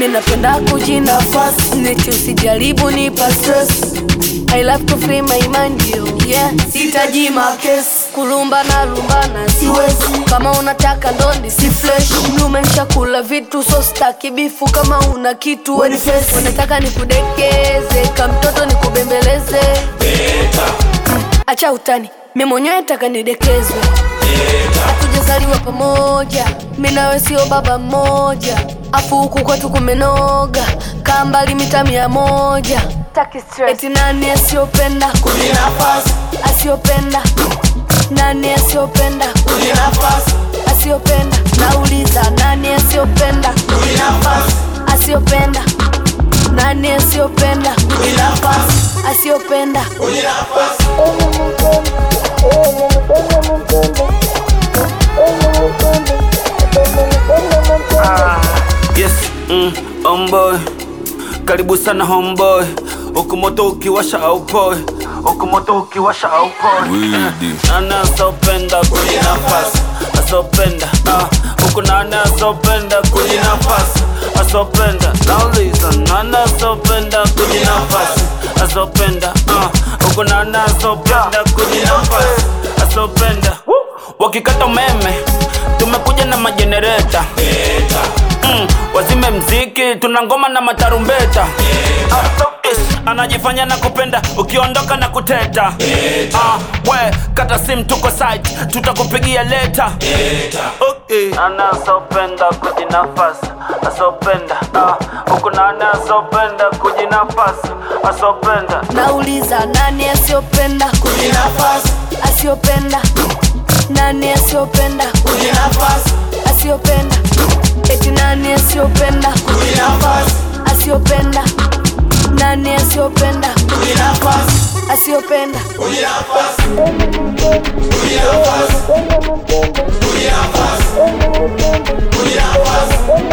mi napenda kujinafasi neti usijaribu nipa stress I love to free my mind yo yeah sitaji makes kulumba na lumbana siwezi kama unataka ndondi si fresh mlume nshakula vitu so staki bifu kama una kitu weni face unataka nikudekeze kamtoto nikubembeleze Mm, acha utani mi mwenyewe taka nidekezwe hatujazaliwa pamoja mi nawe sio baba mmoja afu huku kwetu kumenoga kaa mbali mita mia moja eti nani asiyopenda Kujinafasi, asiyopenda nani asiyopenda kujinafasi, asiyopenda nauliza nani asiyopenda kujinafasi, asiyopenda nani asiyopenda kujinafasi, asiyopenda kujinafasi. Yes, mm, homeboy. Karibu sana homeboy. Huku moto ukiwasha aupoi. Huku moto ukiwasha aupoi. Widi. Nani asopenda kujinafasi? Asopenda. ah. Huku nani asopenda kujinafasi? Asopenda. Nauliza nani asopenda kujinafasi? Asopenda. ah. Huku nani asopenda kujinafasi? Asopenda. Wakikata umeme tumekuja na majenereta mm, wazime mziki tuna ngoma na matarumbeta Ah, yes, anajifanya na kupenda ukiondoka na kuteta Ah, we kata sim tuko site tutakupigia leta okay. Nani asopenda kujinafasi asopenda ah, huku nani asopenda kujinafasi asopenda nauliza nani asiyopenda Kujinafasi, asiyopenda nani asiyopenda kujinafasi, asiyopenda eti nani asiyopenda kujinafasi, asiyopenda nani asiyopenda kujinafasi, asiyopenda kujinafasi, kujinafasi, kujinafasi, kujinafasi.